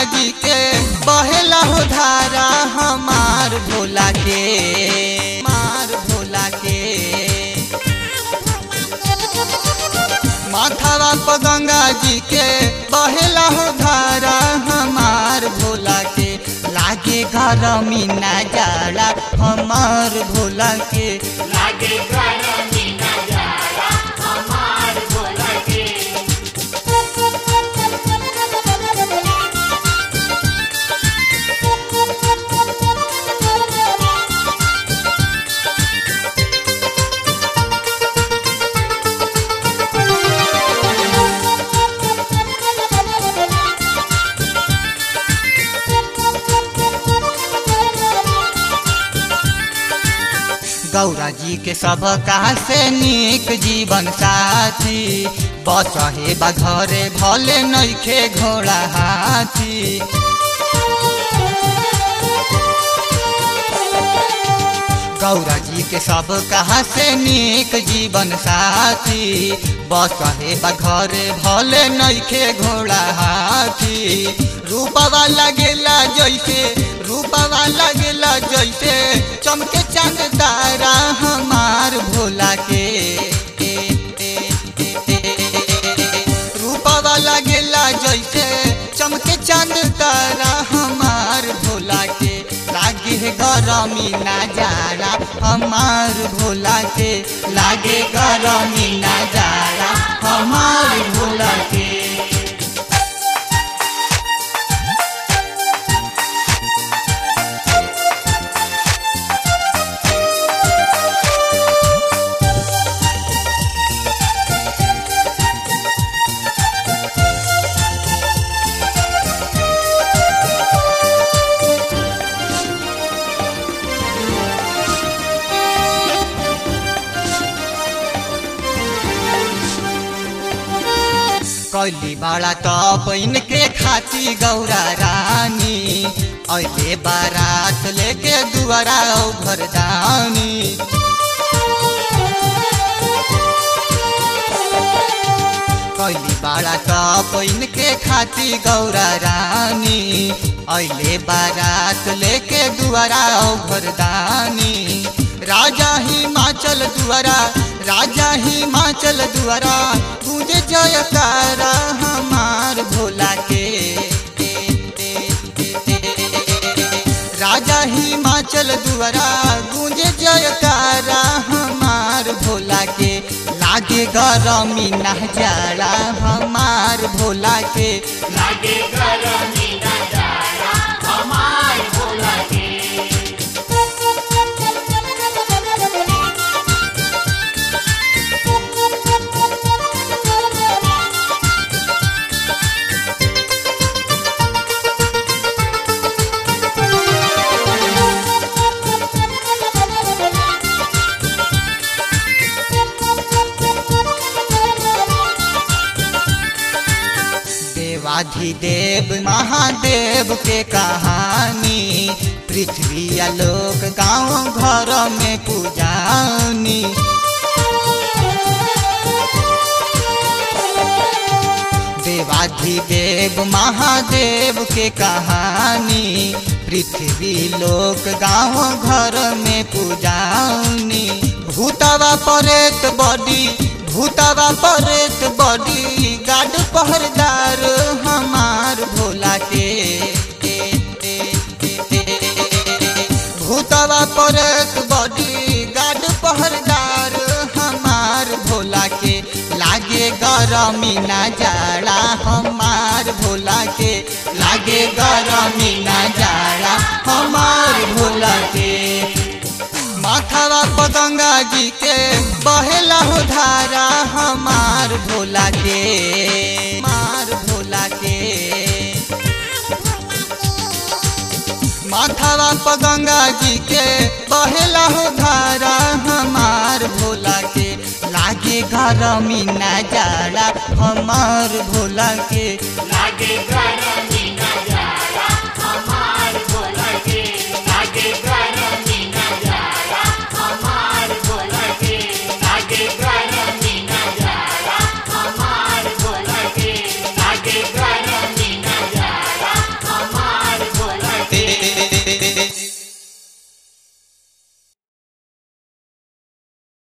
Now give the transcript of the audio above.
जी के बहेला हो धारा हमार भोला के मार भोला के माथावा पर गंगा जी के बहेला हो धारा हमार भोला के लागे गरमी ना जाला हमार भोला के लागे गरमी नजारा हमार भोला के गौरा जी के सब कहा से निक जीवन साथी बचहे बा घरे भले नइखे घोड़ा हाथी गौरा जी के सब कहा से निक जीवन साथी बचहे बा घरे भले नइखे घोड़ा हाथी रूपवा लगेला जैसे रूपवा लगेला जैसे चमके चांद तारा हमार भोला के रूपवा लगेला जैसे चमके चांद तारा हमार भोला के लागे है गरमी ना जाड़ा हमार भोला के लागे गरमी ना जाड़ा हमार भोला के कैली बाड़ा तब इनके खाती गौरा रानी ऐले बारात लेके दुआरा घरदानी कैली बाड़ा तब इनके खाती गौरा रानी ऐले बारात लेके दुआरा घरदानी राजा हिमाचल दुआरा राजा हिमाचल दुआरा गूंजे जयकारा हमार भोला के राजा हिमाचल दुआरा गूंजे जयकारा हमार भोला के लागे गरमी ना जाला हमार भोला के लागे गरमी नजारा हमार भोला के देवाधिदेव महादेव के कहानी पृथ्वी आलोक गांव घर में पूजानी देवाधिदेव महादेव के कहानी पृथ्वी लोक गांव घर में पूजानी भूतवा परेत बड़ी भूतवा परेत बड़ी गाड पहरदार हमार भोला के भूतवा परेत बड़ी गाड पहरदार हमार भोला के लागे गरमी ना जाड़ा हमार भोला के लागे गरमी ना जाड़ा हमार भोला के माथावा पर गंगा जी के बहेला हो धारा हमार भोला के मार भोला के माथावा पर गंगा जी के बहेला हो धारा हमार भोला के लागे गरमी ना जाला हमार भोला के लागे गरमी